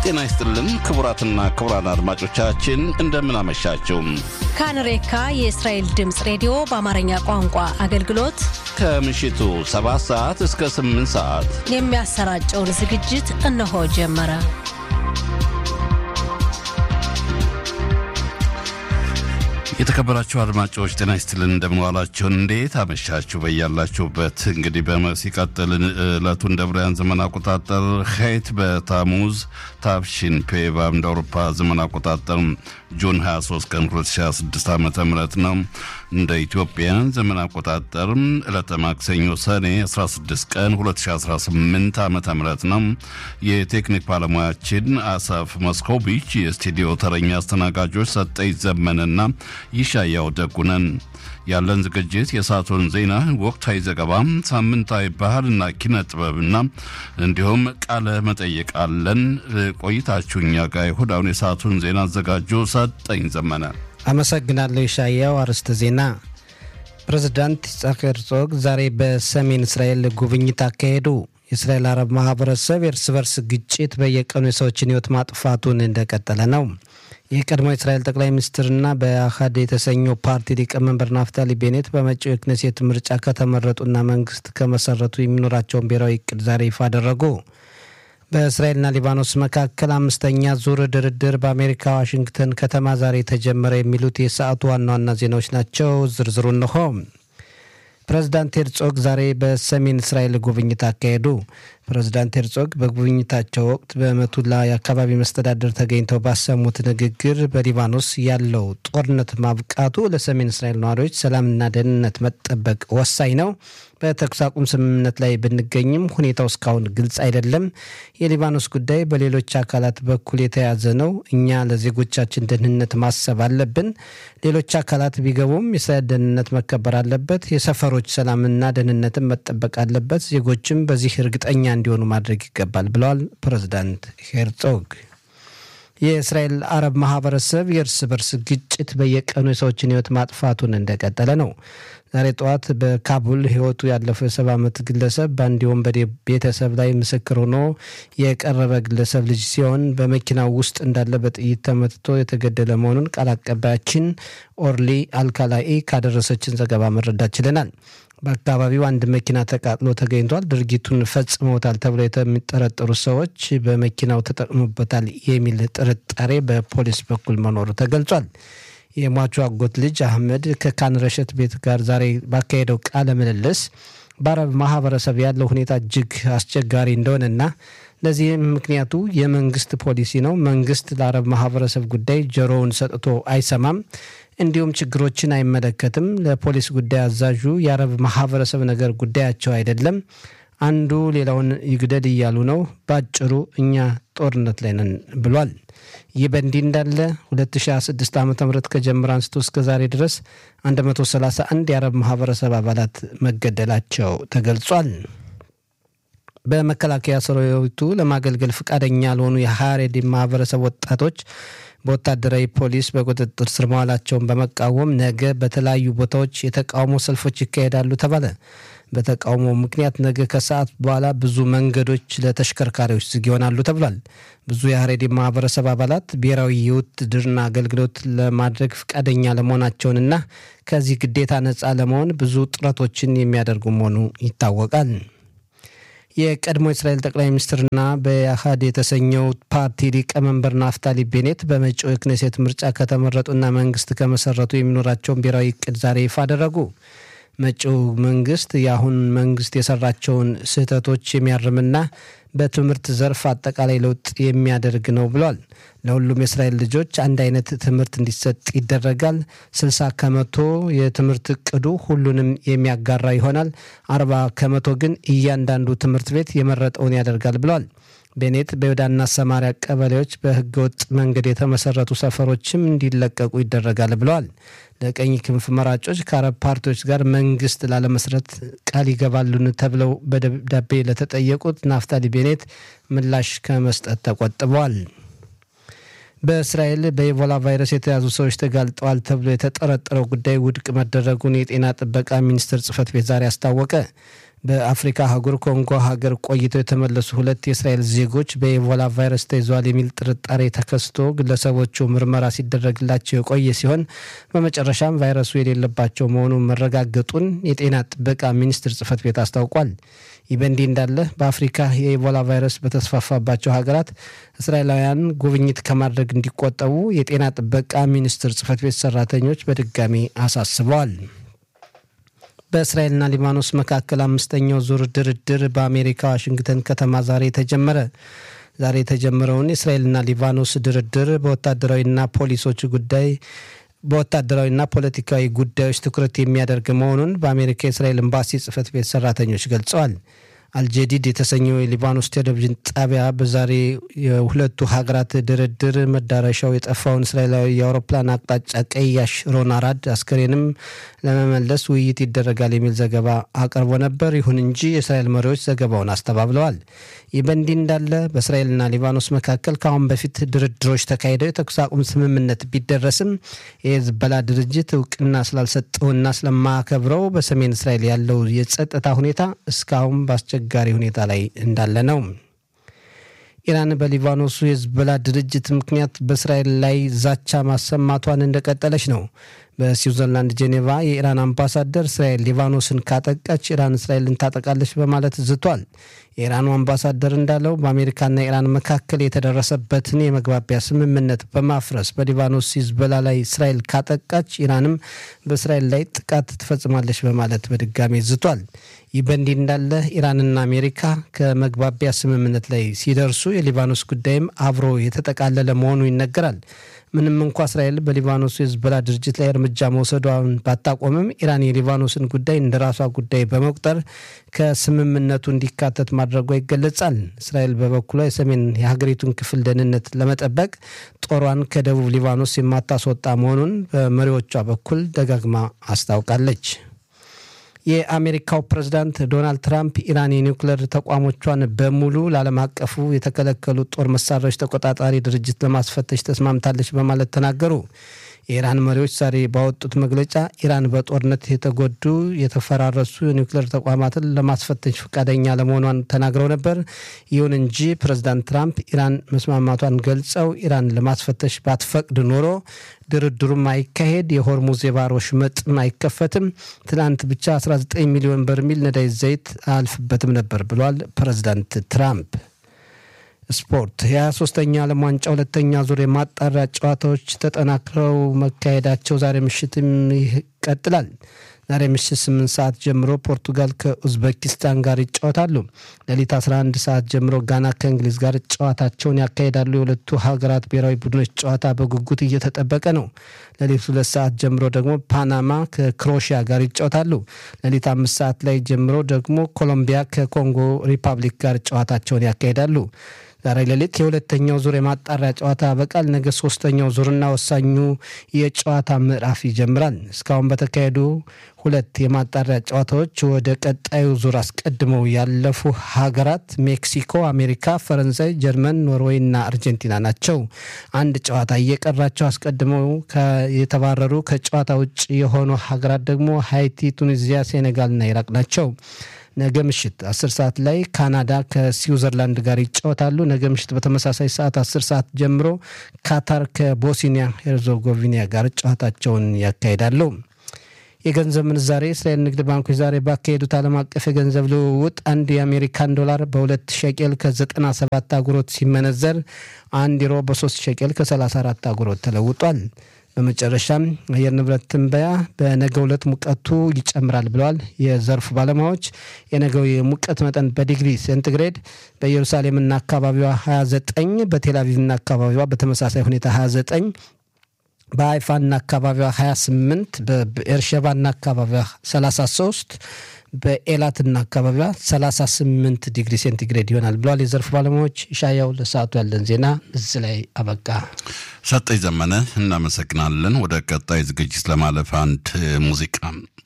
ጤና ይስጥልን ክቡራትና ክቡራን አድማጮቻችን እንደምን አመሻችሁ። ካንሬካ የእስራኤል ድምፅ ሬዲዮ በአማርኛ ቋንቋ አገልግሎት ከምሽቱ 7 ሰዓት እስከ 8 ሰዓት የሚያሰራጨውን ዝግጅት እነሆ ጀመረ። የተከበራችሁ አድማጮች ጤና ይስጥልን እንደምንዋላችሁን፣ እንዴት አመሻችሁ በያላችሁበት። እንግዲህ ሲቀጥል ዕለቱ እንደ ብርያን ዘመን አቆጣጠር ሄት በታሙዝ ታፍሺን ፔቫ እንደ አውሮፓ ዘመን አቆጣጠር ጁን 23 ቀን 2026 ዓ ም ነው። እንደ ኢትዮጵያ ዘመን አቆጣጠር ዕለተ ማክሰኞ ሰኔ 16 ቀን 2018 ዓ ም ነው። የቴክኒክ ባለሙያችን አሳፍ መስኮቪች፣ የስቱዲዮ ተረኛ አስተናጋጆች ሰጠኝ ዘመንና ይሻያው ደጉነን። ያለን ዝግጅት የሰዓቱን ዜና፣ ወቅታዊ ዘገባ፣ ሳምንታዊ ባህልና ኪነ ጥበብና እንዲሁም ቃለ መጠይቅ አለን። ቆይታችሁ እኛ ጋር ይሁን። አሁን የሰዓቱን ዜና አዘጋጁ ሰጠኝ ዘመነ። አመሰግናለሁ ይሻያው። አርዕስተ ዜና ፕሬዝዳንት ይስሐቅ ሄርዞግ ዛሬ በሰሜን እስራኤል ጉብኝት አካሄዱ። የእስራኤል አረብ ማህበረሰብ የእርስ በርስ ግጭት በየቀኑ የሰዎችን ሕይወት ማጥፋቱን እንደቀጠለ ነው። የቀድሞ የእስራኤል ጠቅላይ ሚኒስትርና በአህድ የተሰኘው ፓርቲ ሊቀመንበር ናፍታሊ ቤኔት በመጪው የክኔሴት ምርጫ ከተመረጡና መንግስት ከመሰረቱ የሚኖራቸውን ብሔራዊ እቅድ ዛሬ ይፋ አደረጉ። በእስራኤልና ሊባኖስ መካከል አምስተኛ ዙር ድርድር በአሜሪካ ዋሽንግተን ከተማ ዛሬ ተጀመረ። የሚሉት የሰዓቱ ዋና ዋና ዜናዎች ናቸው። ዝርዝሩ እንሆ። ፕሬዝዳንት ሄርጾግ ዛሬ በሰሜን እስራኤል ጉብኝት አካሄዱ። ፕሬዝዳንት ሄርጾግ በጉብኝታቸው ወቅት በመቱላ የአካባቢ መስተዳደር ተገኝተው ባሰሙት ንግግር በሊባኖስ ያለው ጦርነት ማብቃቱ ለሰሜን እስራኤል ነዋሪዎች ሰላምና ደህንነት መጠበቅ ወሳኝ ነው። በተኩስ አቁም ስምምነት ላይ ብንገኝም ሁኔታው እስካሁን ግልጽ አይደለም። የሊባኖስ ጉዳይ በሌሎች አካላት በኩል የተያዘ ነው። እኛ ለዜጎቻችን ደህንነት ማሰብ አለብን። ሌሎች አካላት ቢገቡም የእስራኤል ደህንነት መከበር አለበት። የሰፈሮች ሰላምና ደህንነትን መጠበቅ አለበት። ዜጎችም በዚህ እርግጠኛ እንዲሆኑ ማድረግ ይገባል ብለዋል ፕሬዝዳንት ሄርጾግ። የእስራኤል አረብ ማህበረሰብ የእርስ በርስ ግጭት በየቀኑ የሰዎችን ህይወት ማጥፋቱን እንደቀጠለ ነው። ዛሬ ጠዋት በካቡል ህይወቱ ያለፈው የሰባ ዓመት ግለሰብ በአንድ ወንበዴ ቤተሰብ ላይ ምስክር ሆኖ የቀረበ ግለሰብ ልጅ ሲሆን በመኪናው ውስጥ እንዳለ በጥይት ተመትቶ የተገደለ መሆኑን ቃል አቀባያችን ኦርሊ አልካላኢ ካደረሰችን ዘገባ መረዳት ችለናል። በአካባቢው አንድ መኪና ተቃጥሎ ተገኝቷል። ድርጊቱን ፈጽመውታል ተብለው የሚጠረጠሩ ሰዎች በመኪናው ተጠቅሞበታል የሚል ጥርጣሬ በፖሊስ በኩል መኖሩ ተገልጿል። የሟቹ አጎት ልጅ አህመድ ከካን ረሸት ቤት ጋር ዛሬ ባካሄደው ቃለ ምልልስ በአረብ ማህበረሰብ ያለው ሁኔታ እጅግ አስቸጋሪ እንደሆነና ለዚህም ምክንያቱ የመንግስት ፖሊሲ ነው። መንግስት ለአረብ ማህበረሰብ ጉዳይ ጆሮውን ሰጥቶ አይሰማም፣ እንዲሁም ችግሮችን አይመለከትም። ለፖሊስ ጉዳይ አዛዡ የአረብ ማህበረሰብ ነገር ጉዳያቸው አይደለም። አንዱ ሌላውን ይግደል እያሉ ነው። በአጭሩ እኛ ጦርነት ላይ ነን ብሏል። ይህ በእንዲህ እንዳለ 2026 ዓ ም ከጀምሮ አንስቶ እስከ ዛሬ ድረስ 131 የአረብ ማህበረሰብ አባላት መገደላቸው ተገልጿል። በመከላከያ ሰራዊቱ ለማገልገል ፈቃደኛ ያልሆኑ የሀሬዲ ማህበረሰብ ወጣቶች በወታደራዊ ፖሊስ በቁጥጥር ስር መዋላቸውን በመቃወም ነገ በተለያዩ ቦታዎች የተቃውሞ ሰልፎች ይካሄዳሉ ተባለ። በተቃውሞ ምክንያት ነገ ከሰዓት በኋላ ብዙ መንገዶች ለተሽከርካሪዎች ዝግ ይሆናሉ ተብሏል። ብዙ የሀሬዲ ማህበረሰብ አባላት ብሔራዊ የውትድርና አገልግሎት ለማድረግ ፈቃደኛ ለመሆናቸውንና ከዚህ ግዴታ ነፃ ለመሆን ብዙ ጥረቶችን የሚያደርጉ መሆኑ ይታወቃል። የቀድሞ የእስራኤል ጠቅላይ ሚኒስትርና በአህድ የተሰኘው ፓርቲ ሊቀመንበር ናፍታሊ ቤኔት በመጪው የክኔሴት ምርጫ ከተመረጡና መንግስት ከመሰረቱ የሚኖራቸውን ብሔራዊ እቅድ ዛሬ ይፋ አደረጉ። መጪው መንግስት የአሁን መንግስት የሰራቸውን ስህተቶች የሚያርምና በትምህርት ዘርፍ አጠቃላይ ለውጥ የሚያደርግ ነው ብሏል። ለሁሉም የእስራኤል ልጆች አንድ አይነት ትምህርት እንዲሰጥ ይደረጋል። ስልሳ ከመቶ የትምህርት እቅዱ ሁሉንም የሚያጋራ ይሆናል። አርባ ከመቶ ግን እያንዳንዱ ትምህርት ቤት የመረጠውን ያደርጋል ብሏል። ቤኔት በይሁዳና ሰማሪያ ቀበሌዎች በህገወጥ መንገድ የተመሰረቱ ሰፈሮችም እንዲለቀቁ ይደረጋል ብለዋል። ለቀኝ ክንፍ መራጮች ከአረብ ፓርቲዎች ጋር መንግስት ላለመስረት ቃል ይገባሉን ተብለው በደብዳቤ ለተጠየቁት ናፍታሊ ቤኔት ምላሽ ከመስጠት ተቆጥበዋል። በእስራኤል በኢቦላ ቫይረስ የተያዙ ሰዎች ተጋልጠዋል ተብሎ የተጠረጠረው ጉዳይ ውድቅ መደረጉን የጤና ጥበቃ ሚኒስቴር ጽህፈት ቤት ዛሬ አስታወቀ። በአፍሪካ አህጉር ኮንጎ ሀገር ቆይተው የተመለሱ ሁለት የእስራኤል ዜጎች በኢቦላ ቫይረስ ተይዘዋል የሚል ጥርጣሬ ተከስቶ ግለሰቦቹ ምርመራ ሲደረግላቸው የቆየ ሲሆን በመጨረሻም ቫይረሱ የሌለባቸው መሆኑን መረጋገጡን የጤና ጥበቃ ሚኒስቴር ጽህፈት ቤት አስታውቋል። ይህ በእንዲህ እንዳለ በአፍሪካ የኢቦላ ቫይረስ በተስፋፋባቸው ሀገራት እስራኤላውያን ጉብኝት ከማድረግ እንዲቆጠቡ የጤና ጥበቃ ሚኒስቴር ጽህፈት ቤት ሰራተኞች በድጋሚ አሳስበዋል። በእስራኤልና ሊባኖስ መካከል አምስተኛው ዙር ድርድር በአሜሪካ ዋሽንግተን ከተማ ዛሬ ተጀመረ። ዛሬ የተጀመረውን የእስራኤልና ሊባኖስ ድርድር በወታደራዊና ፖሊሶች ጉዳይ በወታደራዊና ፖለቲካዊ ጉዳዮች ትኩረት የሚያደርግ መሆኑን በአሜሪካ የእስራኤል ኤምባሲ ጽህፈት ቤት ሰራተኞች ገልጸዋል። አልጀዲድ የተሰኘው የሊባኖስ ቴሌቪዥን ጣቢያ በዛሬ የሁለቱ ሀገራት ድርድር መዳረሻው የጠፋውን እስራኤላዊ የአውሮፕላን አቅጣጫ ቀያሽ ሮን አራድ አስከሬንም ለመመለስ ውይይት ይደረጋል የሚል ዘገባ አቅርቦ ነበር። ይሁን እንጂ የእስራኤል መሪዎች ዘገባውን አስተባብለዋል። ይህ በእንዲህ እንዳለ በእስራኤልና ሊባኖስ መካከል ከአሁን በፊት ድርድሮች ተካሂደው የተኩስ አቁም ስምምነት ቢደረስም የሄዝቦላ ድርጅት እውቅና ስላልሰጠውና ስለማከብረው በሰሜን እስራኤል ያለው የጸጥታ ሁኔታ እስካሁን በአስቸጋሪ ሁኔታ ላይ እንዳለ ነው። ኢራን በሊባኖሱ የሄዝቦላ ድርጅት ምክንያት በእስራኤል ላይ ዛቻ ማሰማቷን እንደቀጠለች ነው። በስዊዘርላንድ ጄኔቫ የኢራን አምባሳደር እስራኤል ሊባኖስን ካጠቃች ኢራን እስራኤልን ታጠቃለች በማለት ዝቷል። የኢራኑ አምባሳደር እንዳለው በአሜሪካና ኢራን መካከል የተደረሰበትን የመግባቢያ ስምምነት በማፍረስ በሊባኖስ ሂዝቦላ ላይ እስራኤል ካጠቃች ኢራንም በእስራኤል ላይ ጥቃት ትፈጽማለች በማለት በድጋሚ ዝቷል። ይህ በእንዲህ እንዳለ ኢራንና አሜሪካ ከመግባቢያ ስምምነት ላይ ሲደርሱ የሊባኖስ ጉዳይም አብሮ የተጠቃለለ መሆኑ ይነገራል። ምንም እንኳ እስራኤል በሊባኖሱ የሂዝቦላ ድርጅት ላይ እርምጃ መውሰዷን ባታቆምም ኢራን የሊባኖስን ጉዳይ እንደ ራሷ ጉዳይ በመቁጠር ከስምምነቱ እንዲካተት ማድረጓ ይገለጻል። እስራኤል በበኩሏ የሰሜን የሀገሪቱን ክፍል ደህንነት ለመጠበቅ ጦሯን ከደቡብ ሊባኖስ የማታስወጣ መሆኑን በመሪዎቿ በኩል ደጋግማ አስታውቃለች። የአሜሪካው ፕሬዝዳንት ዶናልድ ትራምፕ ኢራን የኒውክሌር ተቋሞቿን በሙሉ ለዓለም አቀፉ የተከለከሉ ጦር መሳሪያዎች ተቆጣጣሪ ድርጅት ለማስፈተሽ ተስማምታለች በማለት ተናገሩ። የኢራን መሪዎች ዛሬ ባወጡት መግለጫ ኢራን በጦርነት የተጎዱ የተፈራረሱ የኒውክሌር ተቋማትን ለማስፈተሽ ፈቃደኛ ለመሆኗን ተናግረው ነበር። ይሁን እንጂ ፕሬዝዳንት ትራምፕ ኢራን መስማማቷን ገልጸው ኢራን ለማስፈተሽ ባትፈቅድ ኖሮ ድርድሩም አይካሄድ፣ የሆርሙዝ የባህር ወሽመጥም አይከፈትም፣ ትናንት ብቻ 19 ሚሊዮን በርሚል ነዳጅ ዘይት አያልፍበትም ነበር ብሏል ፕሬዝዳንት ትራምፕ። ስፖርት የ23ኛ ዓለም ዋንጫ ሁለተኛ ዙር የማጣሪያ ጨዋታዎች ተጠናክረው መካሄዳቸው ዛሬ ምሽትም ይቀጥላል። ዛሬ ምሽት 8 ሰዓት ጀምሮ ፖርቱጋል ከኡዝቤኪስታን ጋር ይጫወታሉ። ሌሊት 11 ሰዓት ጀምሮ ጋና ከእንግሊዝ ጋር ጨዋታቸውን ያካሂዳሉ። የሁለቱ ሀገራት ብሔራዊ ቡድኖች ጨዋታ በጉጉት እየተጠበቀ ነው። ሌሊት ሁለት ሰዓት ጀምሮ ደግሞ ፓናማ ከክሮሺያ ጋር ይጫወታሉ። ሌሊት አምስት ሰዓት ላይ ጀምሮ ደግሞ ኮሎምቢያ ከኮንጎ ሪፐብሊክ ጋር ጨዋታቸውን ያካሂዳሉ። ዛሬ ሌሊት የሁለተኛው ዙር የማጣሪያ ጨዋታ በቃል ነገ ሶስተኛው ዙርና ወሳኙ የጨዋታ ምዕራፍ ይጀምራል። እስካሁን በተካሄዱ ሁለት የማጣሪያ ጨዋታዎች ወደ ቀጣዩ ዙር አስቀድመው ያለፉ ሀገራት ሜክሲኮ፣ አሜሪካ፣ ፈረንሳይ፣ ጀርመን፣ ኖርዌይ እና አርጀንቲና ናቸው። አንድ ጨዋታ እየቀራቸው አስቀድመው የተባረሩ ከጨዋታ ውጭ የሆኑ ሀገራት ደግሞ ሃይቲ፣ ቱኒዚያ፣ ሴኔጋልና ኢራቅ ናቸው። ነገ ምሽት አስር ሰዓት ላይ ካናዳ ከስዊዘርላንድ ጋር ይጫወታሉ። ነገ ምሽት በተመሳሳይ ሰዓት አስር ሰዓት ጀምሮ ካታር ከቦስኒያ ሄርዞጎቪና ጋር ጨዋታቸውን ያካሂዳሉ። የገንዘብ ምንዛሬ እስራኤል ንግድ ባንኮች ዛሬ ባካሄዱት ዓለም አቀፍ የገንዘብ ልውውጥ አንድ የአሜሪካን ዶላር በሁለት ሸቄል ከ97 አጉሮት ሲመነዘር አንድ ዩሮ በሶስት ሸቄል ከ34 አጉሮት ተለውጧል። በመጨረሻም አየር ንብረት ትንበያ በነገው ዕለት ሙቀቱ ይጨምራል ብለዋል የዘርፉ ባለሙያዎች። የነገው የሙቀት መጠን በዲግሪ ሴንቲግሬድ በኢየሩሳሌምና አካባቢዋ 29፣ በቴልአቪቭና አካባቢዋ በተመሳሳይ ሁኔታ 29 በሀይፋና አካባቢዋ 28 በኤርሸባና አካባቢዋ 33 በኤላትና አካባቢዋ 38 ዲግሪ ሴንቲግሬድ ይሆናል ብለዋል የዘርፉ ባለሙያዎች። ሻያው ለሰዓቱ ያለን ዜና እዚህ ላይ አበቃ። ሰጠኝ ዘመነ እናመሰግናለን። ወደ ቀጣይ ዝግጅት ለማለፍ አንድ ሙዚቃ